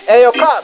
Eyo Cubs.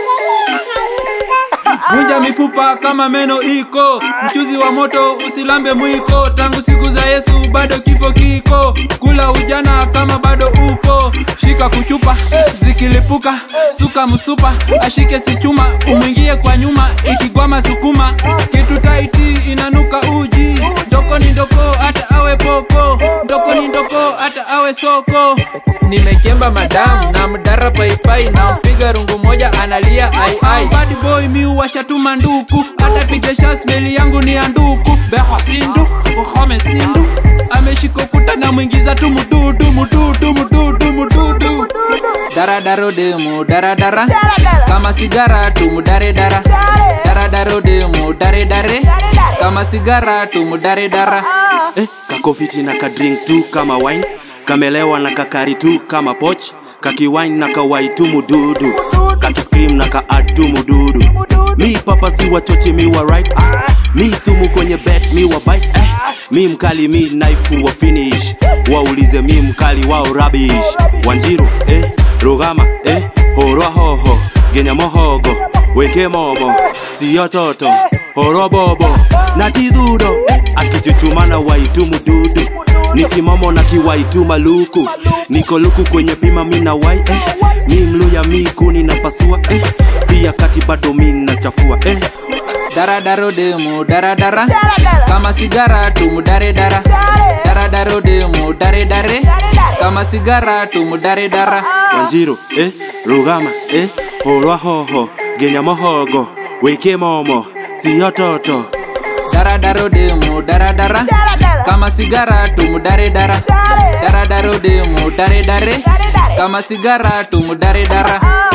vunja mifupa kama meno iko mchuzi wa moto usilambe mwiko tangu siku za yesu bado kifo kiko kula ujana kama bado upo shika kuchupa zikilipuka suka msupa ashike sichuma umwingie kwa nyuma ikigwama sukuma kitu taiti inanuka uji ndoko ni ndoko hata awe poko ndoko ni ndoko hata awe soko nimekemba madamu na mdara paipai na mpiga rungu moja analia ai ai bad boy mi washatuma nduku hata pitesha smeli yangu ni ya nduku beho sindu uhome sindu ameshika kuta na mwingiza tu mududu mududu mududu mududu daradaro demu daradara kama sigara tumudare dara daradaro demu dare dare kama sigara tumudare dara eh, kakofiti na kadrink tu kama wine kamelewa na kakari tu kama poch kakiwine na kawai tu mududu kakiskrim na kaad tu mududu mi papa si wachoche mi wa right ah. mi sumu kwenye bet mi wa bite eh. mi mkali mi naifu wa finish waulize mi mkali wao rabish wanjiru eh. rugama eh. horwa hoho genya mohogo weke momo siyo toto horwa bobo na tidhudo eh. akichuchumana waitu mududu nikimomo na kiwaitu maluku niko luku kwenye pima mina wai eh. mi mluya mi kuni na pasua eh. pia kati bado mi nachafua eh. daradaro demu daradara kama sigara tumudare dara daradaro demu dare dare kama sigara tumudare dara wanjiru eh. rugama eh. horwa hoho genya mohogo weke momo siyo toto daradaro demu daradara kama sigara tumudare dara daradaro demu dare dare kama sigara tumudare dara